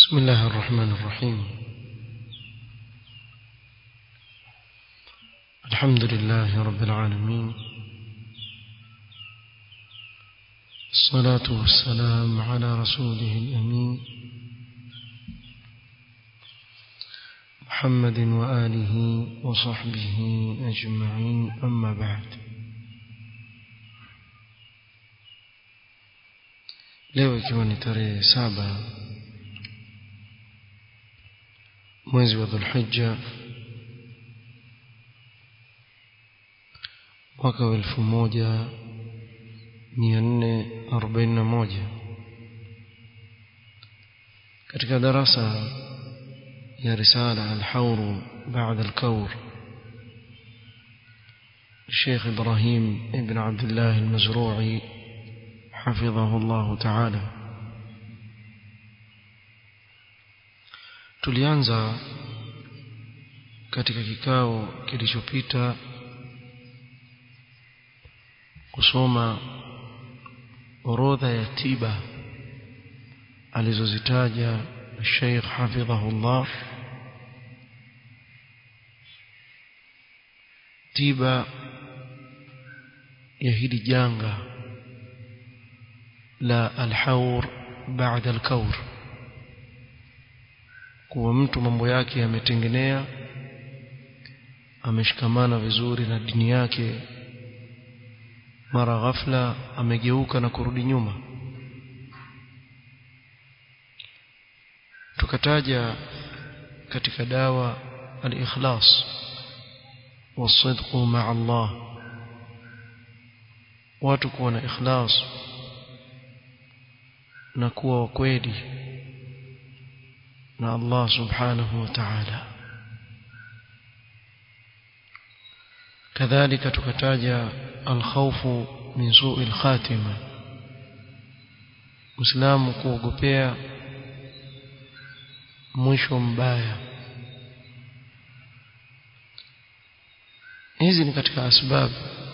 بسم الله الرحمن الرحيم الحمد لله رب العالمين الصلاة والسلام على رسوله الأمين محمد وآله وصحبه أجمعين أما بعد leo ikiwa ni tarehe saba mwezi wa dhulhijja mwaka wa elfu moja mia nne arobaini na moja katika darasa ya risala alhauru baada alkaur الشيخ إبراهيم ابن عبد الله المزروعي حفظه الله تعالى tulianza katika kikao kilichopita kusoma orodha ya tiba alizozitaja Sheikh hafidhahullah tiba ya hili janga la alhaur baada alkaur kuwa mtu mambo yake yametengenea ameshikamana vizuri na dini yake mara ghafla amegeuka na kurudi nyuma tukataja katika dawa al-ikhlas wasidqu ma'a Allah watu kuwa na ikhlas na kuwa wakweli na Allah subhanahu wa ta'ala kadhalika tukataja alkhawfu min su'i alkhatima Muislamu kuogopea mwisho mbaya hizi ni katika asbabu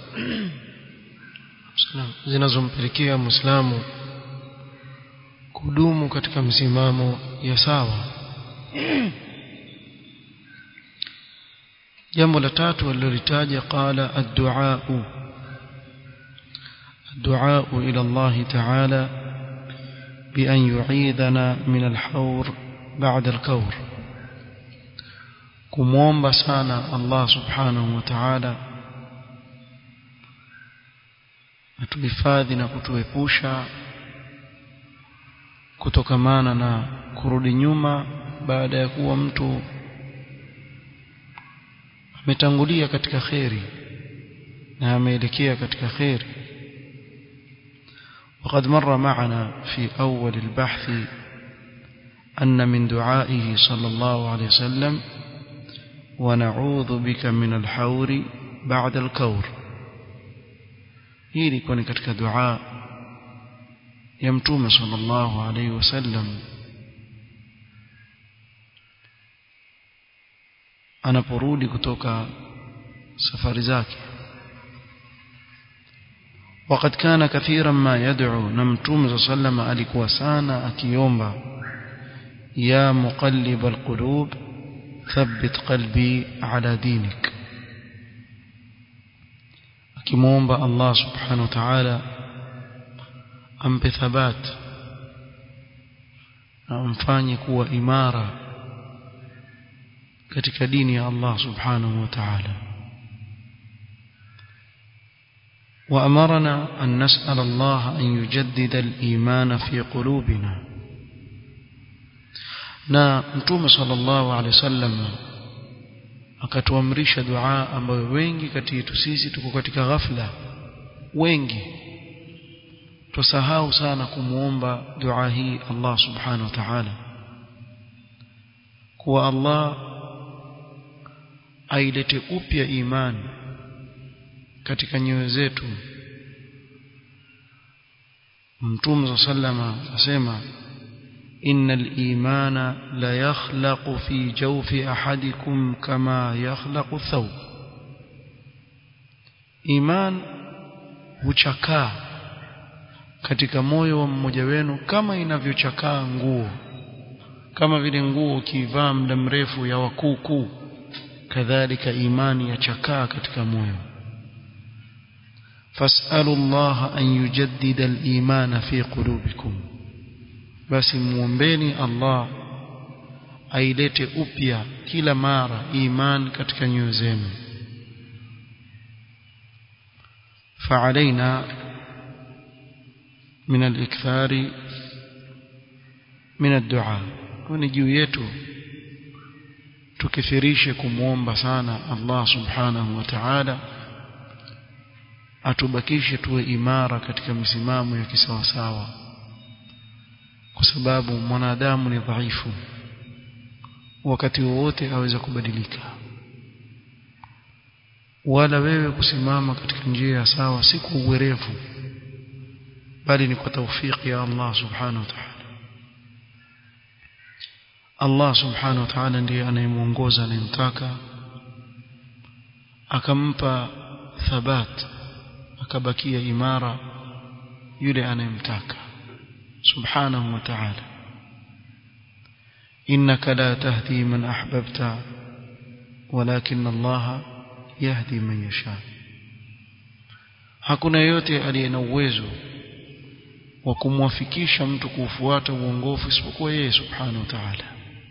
zinazompelekea Muislamu kudumu katika msimamo ya sawa jambo la tatu alilolitaja qala ad-du'a ad-du'a ila Allah ta'ala bi an yu'idana min al-hawr ba'da al-kawr kumwomba sana Allah subhanahu wa ta'ala atuhifadhi na kutuepusha kutokamana na kurudi nyuma baada ya kuwa mtu ametangulia katika kheri na ameelekea katika kheri وقد مر معنا في أول البحث أن من دعائه صلى الله عليه وسلم ونعوذ بك من الحور بعد الكور hii ilikuwa ni katika dua ya mtume sallallahu alaihi wasallam anaporudi kutoka safari zake وقد كان كثيرا ما يدعو نمتوم صلى الله عليه وسلم alikuwa sana akiomba ya muqallib alqulub thabbit qalbi ala dinik akimwomba Allah subhanahu wa ta'ala ampe thabat na amfanye kuwa imara katika dini ya Allah subhanahu wa ta'ala وأمرنا أن نسأل الله أن يجدد الإيمان في قلوبنا na mtume sallallahu alaihi wasallam akatuamrisha dua ambayo wengi kati yetu sisi tuko katika ghafla wengi tusahau sana kumuomba dua hii Allah subhanahu wa ta'ala kuwa Allah ailete upya imani katika nyoyo zetu Mtume sallama asema innal imana la yakhlaqu fi jawfi ahadikum kama yakhlaqu thawb iman huchakaa katika moyo wa mmoja wenu kama inavyochakaa nguo kama vile nguo ukivaa muda mrefu ya wakuukuu kadhalika imani yachakaa katika moyo fasalu Allah an yujaddida al-iman fi qulubikum basi muombeni Allah ailete upya kila mara iman katika nyoyo zenu فعلينا من الإكثار من الدعاء ni juu yetu tukithirishe kumwomba sana Allah subhanahu wa ta'ala atubakishe tuwe imara katika misimamo ya kisawasawa kwa sababu mwanadamu ni dhaifu wakati wowote aweza kubadilika wala wewe kusimama katika njia ya sawa si kwa uwerevu bali ni kwa taufiki ya Allah subhanahu wa ta'ala Allah subhanahu wa ta'ala ndiye anayemuongoza anayemtaka akampa thabat akabakia imara yule anayemtaka subhanahu wa ta'ala innaka la tahdi man ahbabta walakin Allah yahdi man yasha hakuna yote aliye na uwezo wa kumwafikisha mtu kuufuata uongofu isipokuwa yeye subhanahu wa ta'ala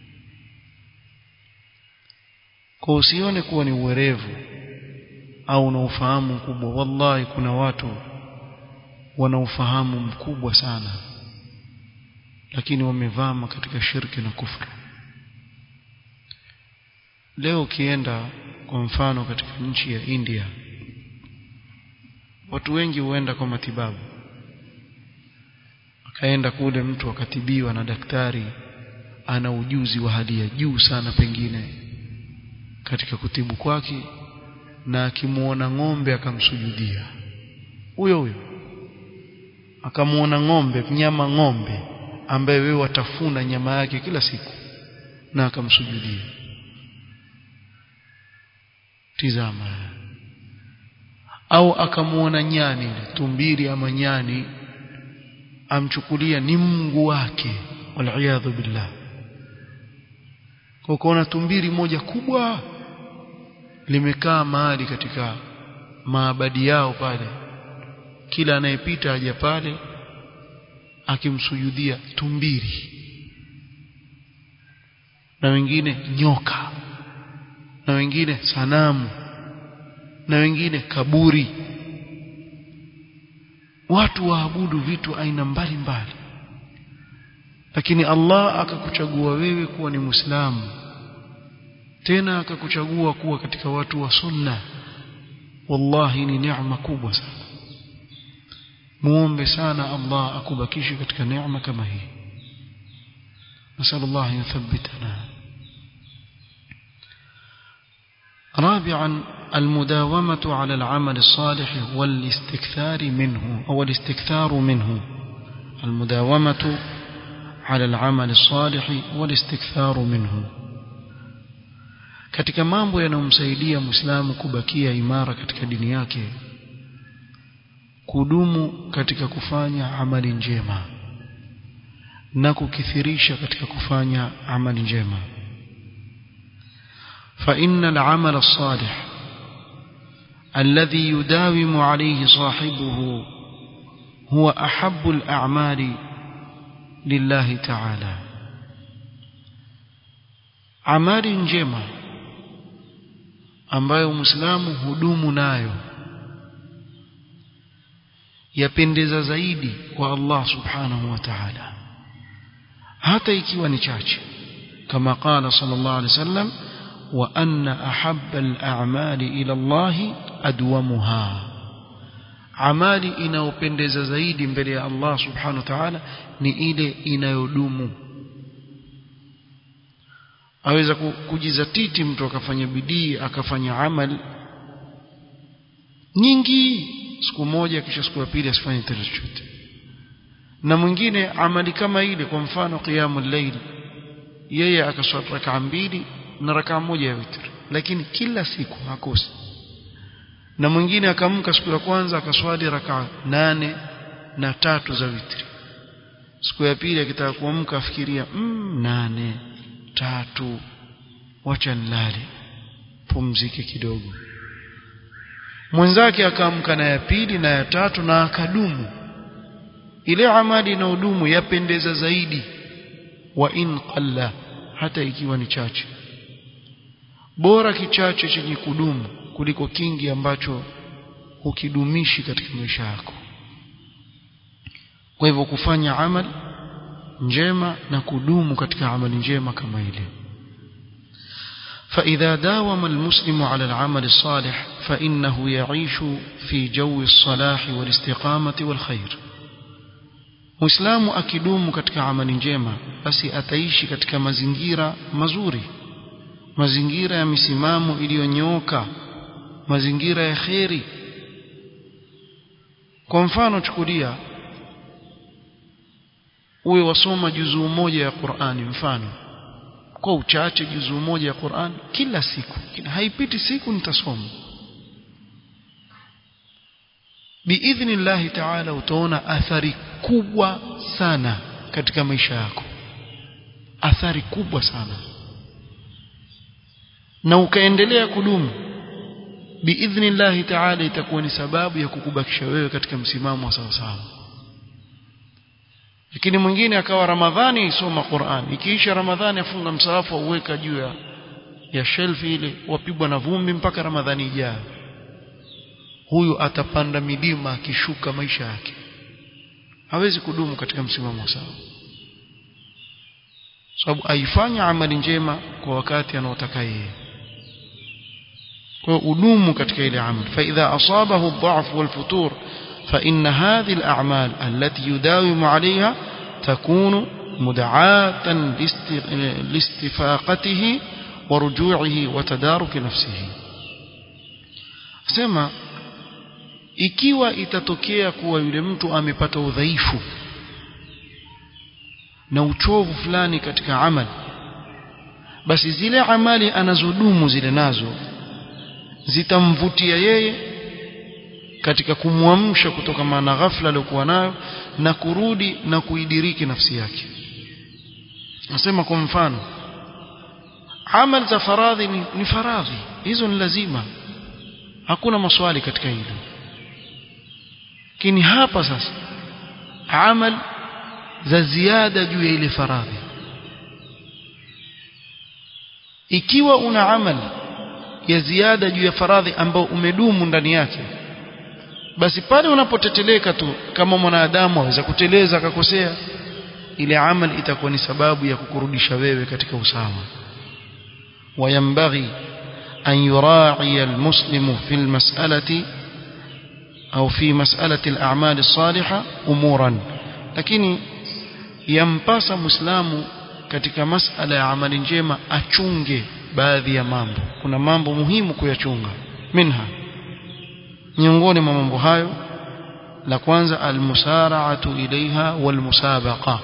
kwa usione kuwa ni uwerevu au na ufahamu mkubwa wallahi kuna watu wana ufahamu mkubwa sana lakini wamevama katika shirki na kufru leo ukienda kwa mfano katika nchi ya India watu wengi huenda kwa matibabu akaenda kule mtu akatibiwa na daktari ana ujuzi wa hali ya juu sana pengine katika kutibu kwake na akimuona ng'ombe akamsujudia huyo huyo akamuona ng'ombe mnyama ng'ombe ambaye wewe watafuna nyama yake kila siku na akamsujudia tizama au akamuona nyani tumbiri ama nyani amchukulia ni Mungu wake waliyadhu billah kwa kuona tumbiri moja kubwa limekaa mahali katika maabadi yao pale kila anayepita aja pale akimsujudia tumbiri na wengine nyoka na wengine sanamu na wengine kaburi watu waabudu vitu aina mbalimbali lakini Allah akakuchagua wewe kuwa ni Muislamu tena akakuchagua kuwa katika watu wa sunna wallahi ni neema kubwa sana muombe sana Allah akubakishe katika neema kama hii nasallallahu an yuthabbitana رابعا المداومة على العمل الصالح والاستكثار منه أو الاستكثار منه المداومة على العمل الصالح والاستكثار منه katika mambo yanayomsaidia muislamu kubakia imara katika dini yake kudumu katika kufanya amali njema na kukithirisha katika kufanya amali njema فإن العمل الصالح الذي يداوم عليه صاحبه هو أحب الأعمال لله تعالى amali njema ambayo muislamu hudumu nayo yapendeza zaidi kwa Allah subhanahu wa ta'ala hata ikiwa ni chache kama qala sallallahu alaihi wasallam wa anna ahabba al-a'mali ila Allah adwamuha amali inayopendeza zaidi mbele ya Allah subhanahu wa ta'ala ni ile inayodumu aweza kujizatiti mtu akafanya bidii akafanya amal nyingi siku moja kisha siku ya pili asifanye tena chochote na mwingine amali kama ile kwa mfano qiyamul layl yeye akaswali rakaa mbili na rakaa moja ya witr lakini kila siku hakosi na mwingine akamka siku ya kwanza akaswali rakaa nane na tatu za witri siku ya pili akitaka kuamka afikiria mm, nane tatu wacha nilale pumzike kidogo mwenzake akaamka na ya pili na ya tatu na akadumu ile amali na udumu yapendeza zaidi wa in qalla hata ikiwa ni chache bora kichache chenye kudumu kuliko kingi ambacho hukidumishi katika maisha yako kwa hivyo kufanya amali njema na kudumu katika amali njema kama ile فإذا داوم المسلم على العمل الصالح فإنه يعيش في جو الصلاح والاستقامة والخير Muislamu akidumu katika amali njema basi ataishi katika mazingira mazuri mazingira ya misimamo iliyonyooka mazingira ya kheri kwa mfano chukulia uwe wasoma juzuu moja ya Qur'ani mfano kwa uchache juzuu moja ya Qur'an kila siku haipiti siku nitasoma biidhnillahi ta'ala utaona athari kubwa sana katika maisha yako athari kubwa sana na ukaendelea kudumu biidhnillahi ta'ala itakuwa ni sababu ya kukubakisha wewe katika msimamo wa sawa sawa lakini mwingine akawa ramadhani isoma Qur'an ikiisha ramadhani afunga msahafu auweka juu ya ya shelf ile wapigwa na vumbi mpaka ramadhani ijayo huyu atapanda milima akishuka maisha yake hawezi kudumu katika msimamo sawa sababu aifanya amali njema kwa wakati anaotaka yeye kwa udumu katika ile amali fa idha asabahu ad-dha'f wal-futur فإن هذه الأعمال التي يداوم عليها تكون مدعاة لاستفاقته ورجوعه وتدارك نفسه سما ikiwa itatokea kuwa yule mtu amepata udhaifu na uchovu fulani katika amali basi zile amali anazodumu zile nazo zitamvutia yeye katika kumwamsha kutoka na ghafla aliyokuwa nayo na kurudi na kuidiriki nafsi yake nasema kwa mfano amali za faradhi ni, ni faradhi hizo ni lazima hakuna maswali katika hilo lakini hapa sasa amal za ziada juu ya ile faradhi ikiwa una amal ya ziada juu ya faradhi ambao umedumu ndani yake basi pale unapoteteleka tu kama mwanadamu aweza kuteleza akakosea ile amal itakuwa ni sababu ya kukurudisha wewe katika usawa wayambaghi an yura'i almuslimu fi almas'alati au fi mas'alati al'amal as-salihah umuran lakini yampasa muislamu katika masala ya amali njema achunge baadhi ya mambo kuna mambo muhimu kuyachunga minha miongoni mwa mambo hayo la kwanza almusara'atu ilaiha walmusabaqa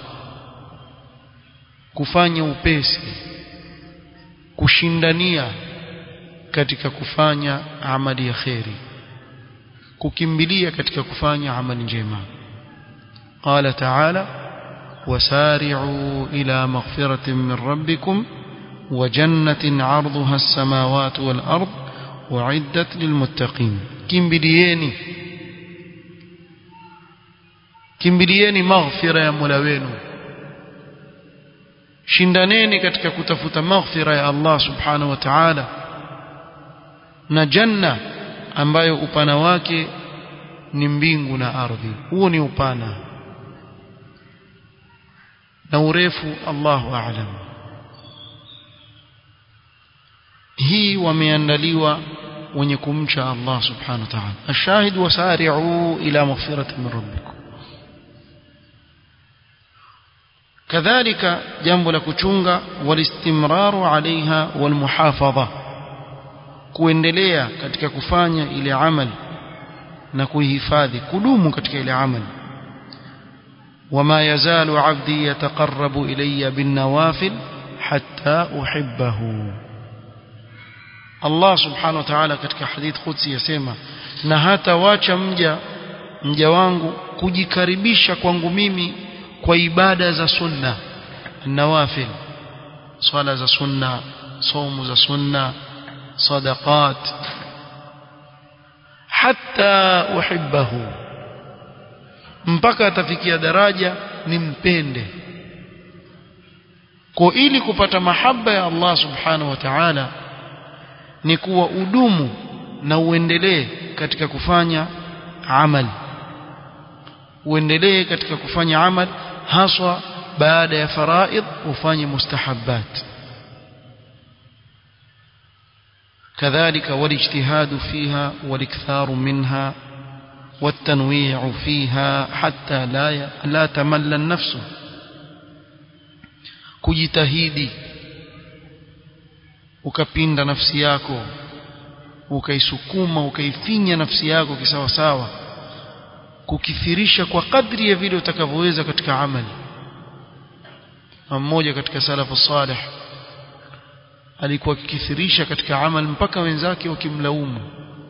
kufanya upesi kushindania katika kufanya amali ya kheri kukimbilia katika kufanya amali njema qala ta'ala wasari'u ila maghfiratin min rabbikum wa jannatin 'arduha as-samawati wal ard u'iddat lilmuttaqin kimbilieni kimbilieni maghfira ya Mola wenu shindaneni katika kutafuta maghfira ya Allah subhanahu wa ta'ala na janna ambayo upana wake ni mbingu na ardhi huo ni upana na urefu Allahu a'lam hii wameandaliwa wenye kumcha Allah subhanahu wa ta'ala ashahid wasari'u ila maghfiratin min rabbikum kadhalika jambo la kuchunga walistimraru alaiha walmuhafadha kuendelea katika kufanya ile amali na kuihifadhi kudumu katika ile amali وما يزال عبدي يتقرب إلي بالنوافل حتى أحبه Allah subhanahu wa ta'ala katika hadith qudsi yasema na hata wacha mja mja wangu kujikaribisha kwangu mimi kwa ibada za sunna nawafil swala za sunna somu za sunna sadaqat hatta uhibbahu mpaka atafikia daraja nimpende kwa ili kupata mahaba ya Allah subhanahu wa ta'ala ni kuwa udumu na uendelee katika kufanya amal uendelee katika kufanya amal haswa baada ya faraid ufanye mustahabbat كذلك والاجتهاد فيها والاكثار منها والتنويع فيها حتى لا لا تمل النفس kujitahidi ukapinda nafsi yako ukaisukuma ukaifinya nafsi yako kisawa sawa kukithirisha kwa kadri ya vile utakavyoweza katika amali mmoja katika salafu salih alikuwa akikithirisha katika amal mpaka wenzake wakimlaumu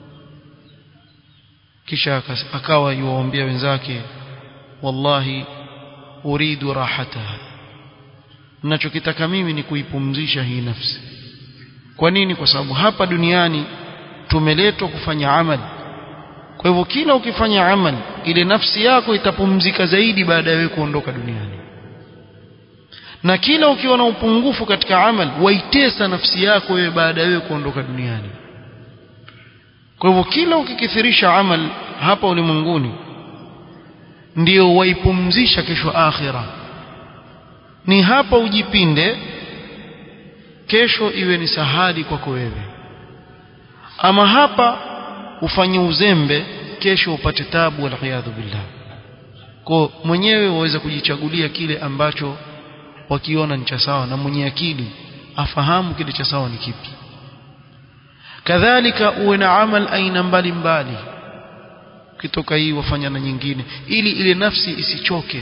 kisha akawa yuwaambia wenzake wallahi uridu rahataha ninachokitaka mimi ni kuipumzisha hii nafsi kwa nini kwa sababu hapa duniani tumeletwa kufanya amali kwa hivyo kila ukifanya amali ile nafsi yako itapumzika zaidi baada ya wewe kuondoka duniani na kila ukiwa na upungufu katika amal waitesa nafsi yako wewe baada ya wewe kuondoka duniani kwa hivyo kila ukikithirisha amal hapa ulimwenguni ndio waipumzisha kesho akhira ni hapa ujipinde kesho iwe ni sahali kwako wewe ama hapa ufanye uzembe kesho upate tabu waliyadhu billah kwa mwenyewe waweza kujichagulia kile ambacho wakiona ni cha sawa na mwenye akili afahamu kile cha sawa ni kipi kadhalika uwe na amal aina mbalimbali ukitoka hii wafanya na nyingine ili ile nafsi isichoke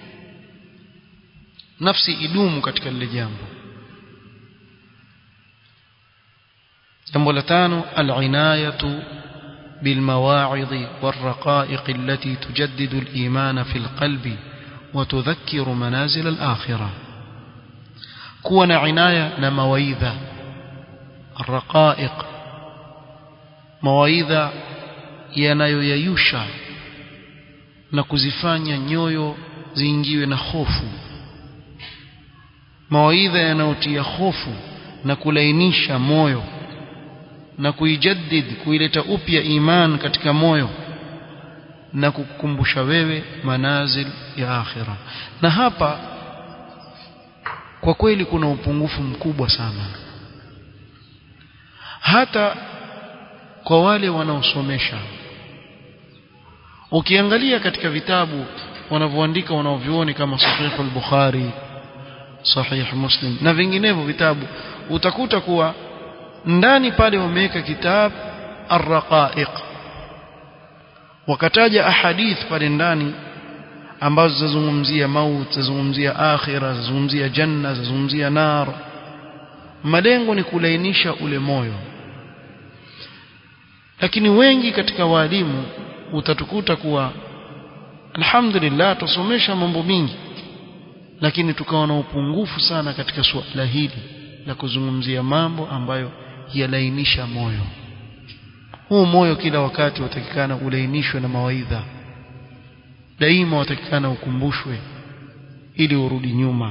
nafsi idumu katika lile jambo jambo la tano al-inayatu بالمواعظ والرقائق التي تجدد الإيمان في القلب وتذكر منازل الآخرة كون عناية نمويذة الرقائق مواidha yanayoyayusha na kuzifanya nyoyo ziingiwe na hofu mawaidha yanayotia hofu na kulainisha moyo na kuijaddid kuileta upya iman katika moyo na kukukumbusha wewe manazil ya akhira na hapa kwa kweli kuna upungufu mkubwa sana hata kwa wale wanaosomesha ukiangalia katika vitabu wanavyoandika wanaovioni kama sahih al-bukhari sahih muslim na vinginevyo vitabu utakuta kuwa ndani pale wameweka kitab ar-raqaiq wakataja ahadith pale ndani ambazo zazungumzia maut zazungumzia akhira zazungumzia janna zazungumzia nar malengo ni kulainisha ule moyo lakini wengi katika walimu utatukuta kuwa alhamdulillah tusomesha mambo mingi lakini tukawa na upungufu sana katika suala hili la kuzungumzia mambo ambayo yalainisha moyo huu moyo kila wakati watakikana ulainishwe na mawaidha daima watakikana ukumbushwe ili urudi nyuma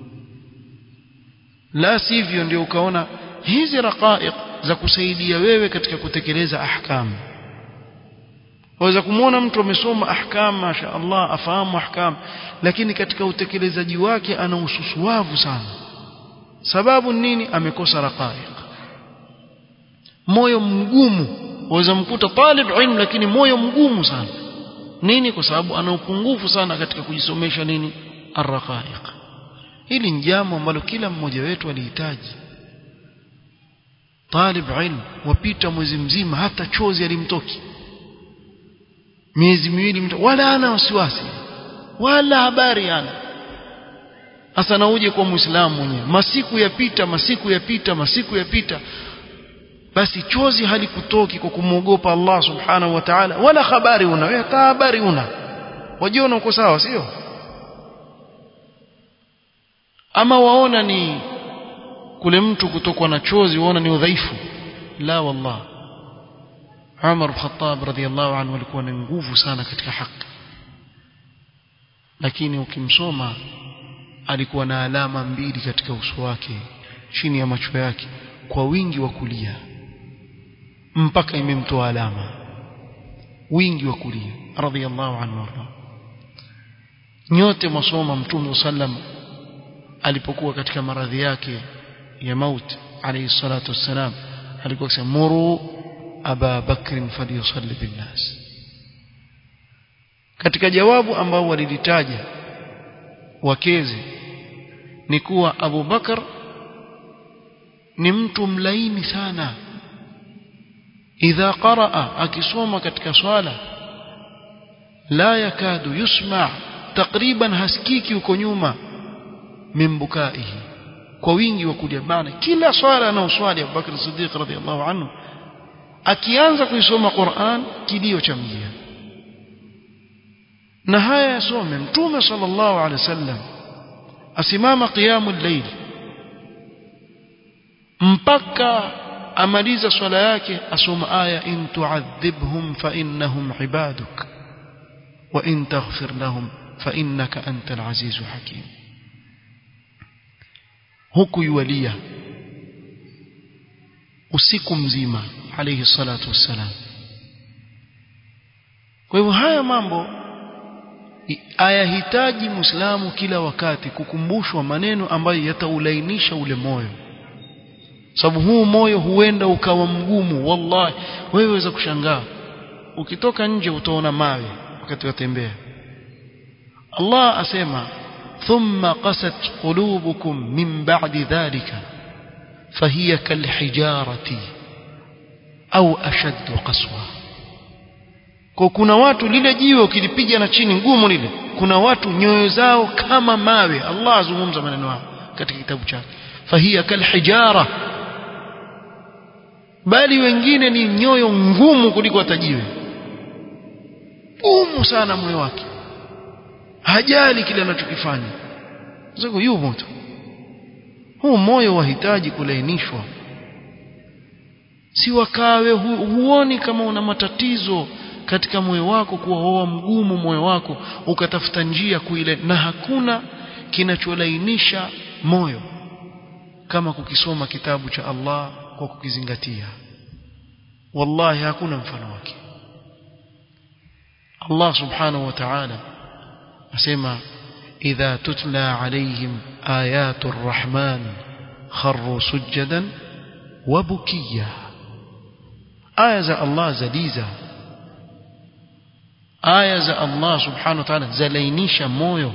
la sivyo ndio ukaona hizi raqaiq za kusaidia wewe katika kutekeleza ahkam waweza kumwona mtu amesoma ahkam masha Allah afahamu ahkam lakini katika utekelezaji wake ana ususuwavu sana sababu nini amekosa raqaiq moyo mgumu waweza mkuta talib ilm lakini moyo mgumu sana nini kwa sababu ana upungufu sana katika kujisomesha nini arraqaiq hili ni jambo ambalo kila mmoja wetu alihitaji talib ilm wapita mwezi mzima hata chozi alimtoki miezi miwili mto wala ana wasiwasi wala habari ana hasa na uje kwa muislamu mwenyewe masiku yapita masiku yapita masiku yapita basi chozi halikutoki kwa kumwogopa Allah subhanahu wa ta'ala wala habari una wewe hata habari una wajiona uko sawa sio ama waona ni kule mtu kutokwa na chozi waona ni udhaifu la wallah Umar al-Khattab radhiyallahu anhu alikuwa na nguvu sana katika haki lakini ukimsoma alikuwa na alama mbili katika uso wake chini ya macho yake kwa wingi wa kulia mpaka imemtoa alama wingi wa kulia radhiyallahu anhu warda nyote masoma mtume sallam alipokuwa katika maradhi yake ya mauti alayhi salatu wassalam alikuwa akisema muru aba bakr falyusalli binnas katika jawabu ambao walilitaja wakezi ni kuwa Abu Bakar ni mtu mlaini sana idha qaraa akisoma katika swala la yakadu yusma takriban hasikiki huko nyuma mimbukaihi kwa wingi wa kulia bana kila swala anaoswali Abu Bakr Siddiq radhiallahu anhu akianza kuisoma Qur'an kilio cha mjia na haya yasome mtume sallallahu alaihi wasallam asimama qiyamul layl mpaka amaliza swala yake asoma aya in tu'adhibhum fa innahum ibaduk wa in taghfir lahum fa innaka antal azizul hakim huku yualia usiku mzima alayhi salatu wassalam kwa hivyo haya mambo ayahitaji muislamu kila wakati kukumbushwa maneno ambayo yataulainisha ule moyo sababu huu moyo huenda ukawa mgumu wallahi wewe waweza kushangaa ukitoka nje utaona mawe wakati watembea Allah asema thumma qasat qulubukum min ba'di dhalika fahiya kalhijarati au ashaddu qaswa kwa kuna watu lile jiwe ukilipiga na chini ngumu lile kuna watu nyoyo zao kama mawe Allah azungumza maneno hayo katika kitabu chake fahiya kalhijara bali wengine ni nyoyo ngumu kuliko hatajiwe ngumu sana moyo wake hajali kile anachokifanya sasa yupo tu huu moyo wahitaji kulainishwa si wakawe hu, huoni kama una matatizo katika moyo wako kuwa hoa mgumu moyo wako ukatafuta njia kuile na hakuna kinacholainisha moyo kama kukisoma kitabu cha Allah kwa kukizingatia wallahi hakuna mfano wake Allah subhanahu wa ta'ala asema idha tutla alayhim ayatu arrahman kharru sujadan wa bukiya aya za Allah zaliza aya za Allah subhanahu wa ta'ala zalainisha moyo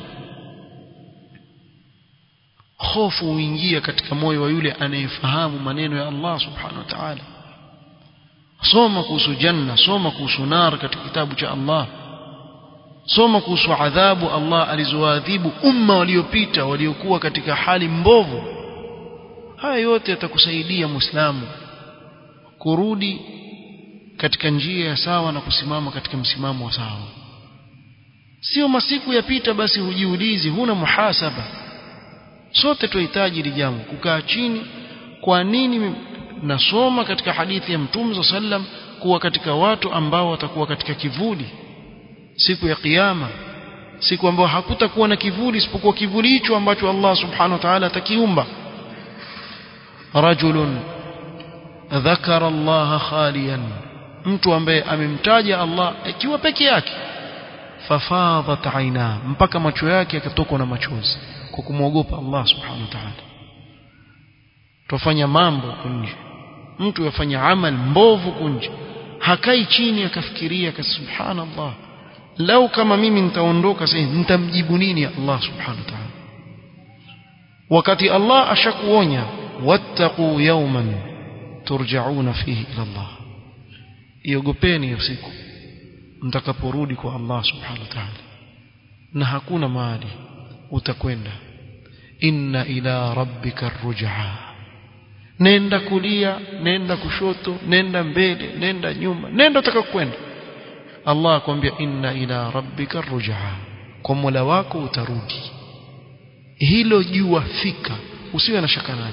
hofu huingia katika moyo wa yule anayefahamu maneno ya Allah subhanahu wa ta'ala soma kuhusu janna soma kuhusu nar katika kitabu cha Allah soma kuhusu adhabu Allah alizoadhibu umma waliopita waliokuwa katika hali mbovu haya yote yatakusaidia muislamu kurudi katika njia ya sawa na kusimama katika msimamo wa sawa sio masiku yapita basi hujiulizi huna muhasaba sote tunahitaji hili jambo kukaa chini kwa nini nasoma katika hadithi ya mtume sallam kuwa katika watu ambao watakuwa katika kivuli siku ya kiyama siku ambayo hakutakuwa na kivuli isipokuwa kivuli hicho ambacho Allah subhanahu wa ta'ala atakiumba rajulun dhakara Allah khaliyan mtu ambaye amemtaja Allah akiwa peke yake fafadhat aina mpaka macho yake yakatokwa na machozi kwa kumwogopa Allah subhanahu wa ta'ala tufanya mambo kunje mtu yafanya amal mbovu kunje hakai chini akafikiria ka subhanallah lau kama mimi nitaondoka sasa nitamjibu nini Allah subhanahu wa ta'ala wakati Allah ashakuonya wattaqu yawman turja'una fihi ila Allah iogopeni hiyo siku mtakaporudi kwa Allah subhanahu wa ta'ala na hakuna mahali utakwenda inna ila rabbika rujaa nenda kulia nenda kushoto nenda mbele nenda nyuma nenda utakakwenda Allah akwambia inna ila rabbika rujaa kwa Mola wako utarudi hilo jua fika usiwe na shaka nalo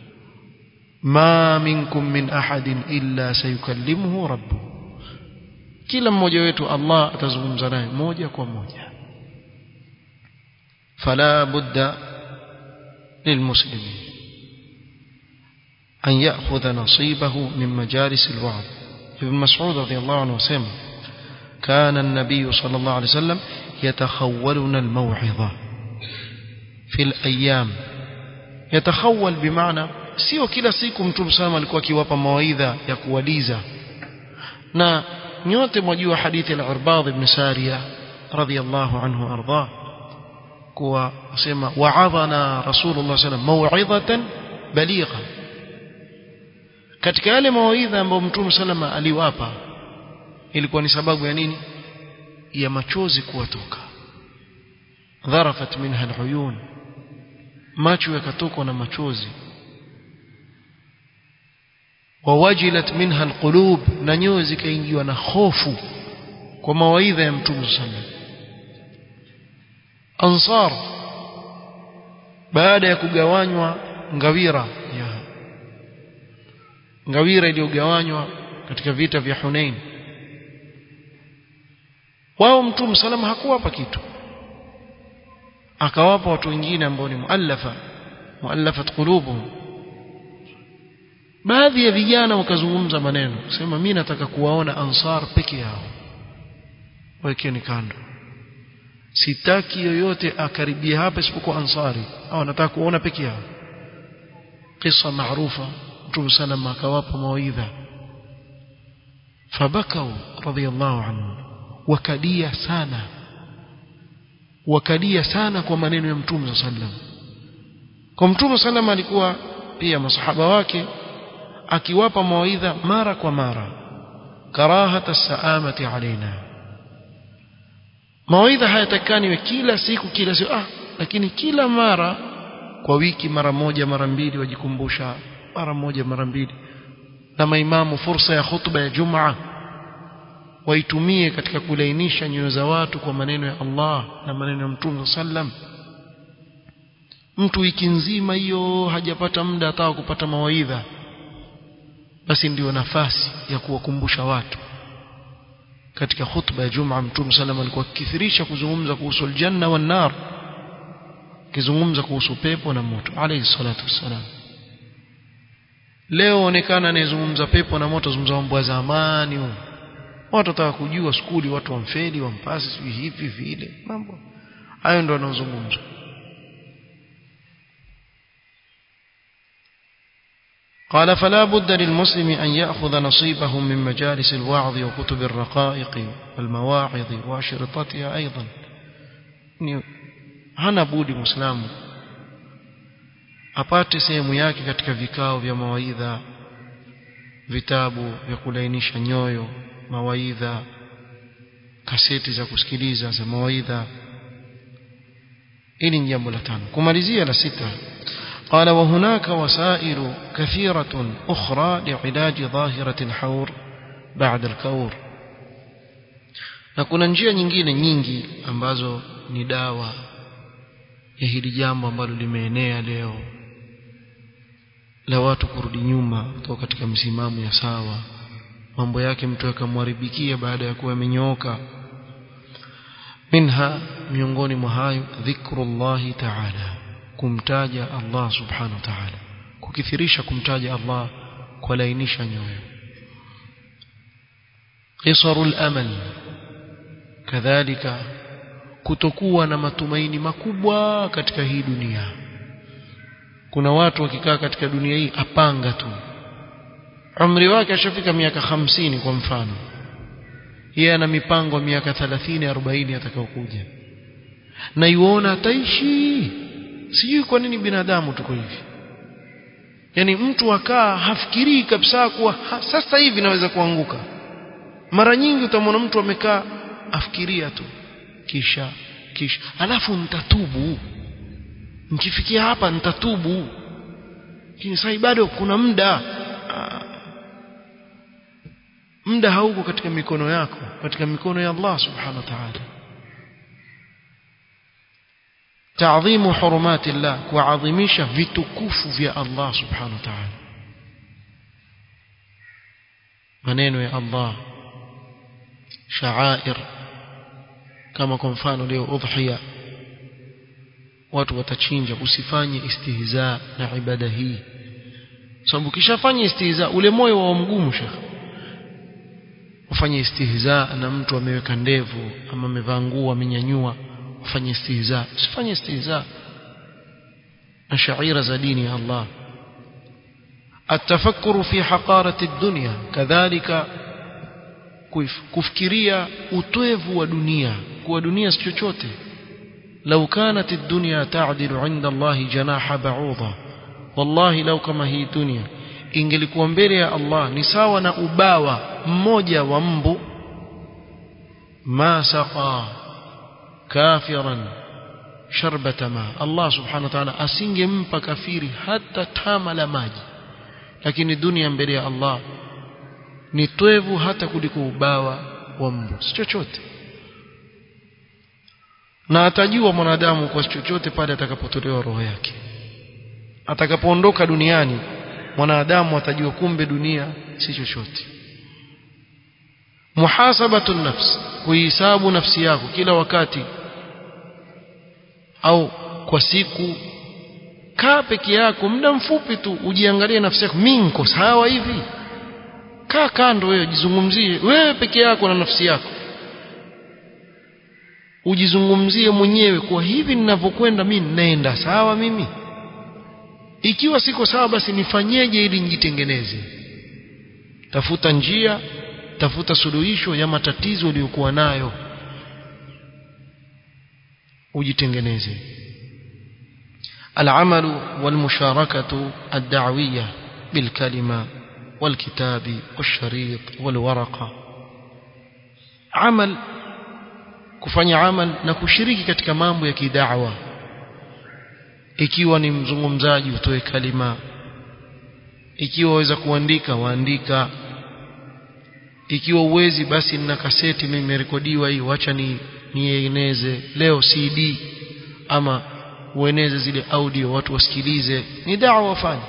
ma minkum min ahadin illa sayukallimuhu rabbuh kila mmoja wetu Allah atazungumza naye moja kwa moja fala budda lilmuslimin أن يأخذ نصيبه من مجالس الوعظ ابن مسعود رضي الله عنه وسلم كان النبي صلى الله عليه وسلم يتخولنا الموعظة في الأيام يتخول بمعنى sio kila siku mtume sana alikuwa akiwapa mawaidha ya kuwaliza na nyote mwajua hadithi ya Irbad ibn Sariya radhiyallahu anhu arda kuwa sema wa'adhana rasulullah sallallahu alayhi wasallam maw'idhatan baligha katika yale mawaidha ambayo mtume salama aliwapa ilikuwa ni sababu ya nini ya machozi kuwatoka dharafat minha aluyun macho yakatokwa na machozi wawajilat minha alqulub na nyoyo zikaingiwa na hofu kwa mawaidha ya mtume sallam ansar baada ya kugawanywa ngawira ya ngawira iliyogawanywa katika vita vya Hunain wao mtume salama hakuwapa kitu akawapa watu wengine ambao ni muallafa muallafat qulubuhum baadhi ya vijana wakazungumza maneno kusema mimi nataka kuwaona ansar peke yao wekeni kando sitaki yoyote akaribia hapa isipokuwa ansari au nataka kuona peke yao kisa maarufa mtume salama akawapa mawaidha fabakau radhiallahu anhu wakadia sana wakadia sana kwa maneno ya mtume sallam kwa mtume sallam alikuwa pia masahaba wake akiwapa mawaidha mara kwa mara karahata saamati alaina mawaidha hayatakani kila siku kila siku ah lakini kila mara kwa wiki mara moja mara mbili wajikumbusha mara moja mara mbili na maimamu fursa ya khutba ya jumaa waitumie katika kulainisha nyoyo za watu kwa maneno ya Allah na maneno ya Mtume sallam mtu wiki nzima hiyo hajapata muda hata kupata mawaidha basi ndiyo nafasi ya kuwakumbusha watu katika khutba ya Jumaa Mtume sallam alikuwa akithirisha kuzungumza kuhusu aljanna wan nar kizungumza kuhusu pepo na moto alayhi salatu wassalam leo onekana anayezungumza pepo na moto zungumza mambo ya zamani huko watu wataka kujua skuli watu wamfeli wampasi sijui hivi vile mambo hayo ndio wanaozungumzwa قال فلا بد للمسلم أن يأخذ نصيبه من مجالس الوعظ وكتب الرقائق والمواعظ وأشرطتها أيضا hana budi muislamu apate sehemu yake katika vikao vya mawaidha vitabu vya kulainisha nyoyo mawaidha kaseti za kusikiliza za mawaidha hili ni jambo la tano kumalizia la sita قال وهناك وسائل كثيرة أخرى لعلاج ظاهرة الحور بعد الكور na kuna njia nyingine nyingi ambazo ni dawa ya hili jambo ambalo limeenea leo la watu kurudi nyuma kutoka katika msimamo ya sawa mambo yake mtu akamharibikia baada ya kuwa amenyooka minha miongoni mwa hayo dhikrullahi ta'ala kumtaja Allah subhanahu wa ta'ala kukithirisha kumtaja Allah kulainisha nyoyo qisarul amal kadhalika kutokuwa na matumaini makubwa katika hii dunia kuna watu wakikaa katika dunia hii apanga tu umri wake ashafika miaka hamsini kwa mfano yeye ana mipango miaka 30 40 atakayokuja na yuona ataishi sijui kwa nini binadamu tuko hivi yani mtu akaa hafikirii kabisa kuwa ha, sasa hivi naweza kuanguka mara nyingi utamwona mtu amekaa afikiria tu kisha kisha alafu nitatubu nikifikia hapa nitatubu lakini sasa bado kuna muda muda hauko katika mikono yako katika mikono ya Allah subhanahu wa ta'ala تعظيم حرمات الله kuadhimisha vitukufu vya Allah subhanahu wa ta'ala maneno ya Allah sha'air kama kwa mfano leo udhiya watu watachinja usifanye istihza na ibada hii sababu kishafanya istihza ule moyo wa mgumu shekhi ufanye istihza na mtu ameweka ndevu ama amevaa nguo amenyanyua ufanye istihza usifanye istihza na shaira za dini ya Allah التفكر في حقارة الدنيا كذلك kufikiria utwevu wa dunia kuwa dunia si chochote لو كانت الدنيا تعدل عند الله جناح بعوضة والله لو كما هي dunia ingelikuwa mbele ya Allah ni sawa na ubawa mmoja wa mbu ma saqa kafiran sharbata ma Allah subhanahu wa ta'ala asingempa kafiri hata tama la maji lakini dunia mbele ya Allah ni twevu hata kuliko ubawa wa mbu si chochote na atajua mwanadamu kwa chochote pale atakapotolewa roho yake atakapoondoka duniani mwanadamu atajua kumbe dunia si chochote muhasabatu nafs kuhisabu nafsi yako kila wakati au kwa siku kaa peke yako muda mfupi tu ujiangalie nafsi yako mimi niko sawa hivi kaa kando wewe jizungumzie wewe peke yako na nafsi yako ujizungumzie mwenyewe kwa hivi ninavyokwenda mimi naenda sawa mimi ikiwa siko sawa basi nifanyeje ili nijitengeneze tafuta njia tafuta suluhisho ya matatizo uliyokuwa nayo ujitengeneze العمل والمشاركة الدعوية بالكلمة والكتاب والشريط والورقة عمل kufanya amal na kushiriki katika mambo ya kidawa ikiwa ni mzungumzaji utoe kalima ikiwa waweza kuandika waandika ikiwa uwezi basi nina kaseti mimi imerekodiwa hii wacha ni nieneze leo CD ama ueneze zile audio watu wasikilize ni dawa wafanye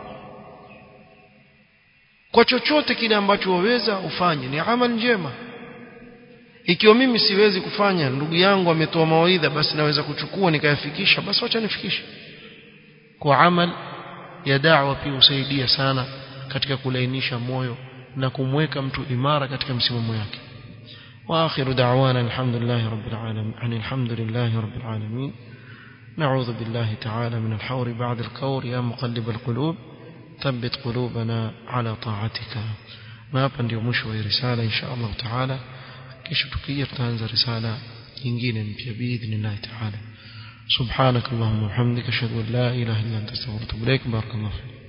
kwa chochote kile ambacho waweza ufanye ni amal njema ikiwa mimi siwezi kufanya ndugu yangu ametoa mawaidha basi naweza kuchukua nikayafikisha basi wacha nifikishe kwa amal ya da'wa pia husaidia sana katika kulainisha moyo na kumweka mtu imara katika msimamo yake واخر دعوانا الحمد لله رب العالمين عن الحمد لله رب العالمين نعوذ بالله تعالى من الحور بعد الكور يا مقلب القلوب ثبت قلوبنا على طاعتك ما hapa ndio mwisho wa risala insha Allah taala kisha tukija tutaanza risala nyingine mpya biidhnillah taala subhanak allahumma wa bihamdika ashhadu an la ilaha illa anta astaghfiruka wa atubu ilaik barakallahu fik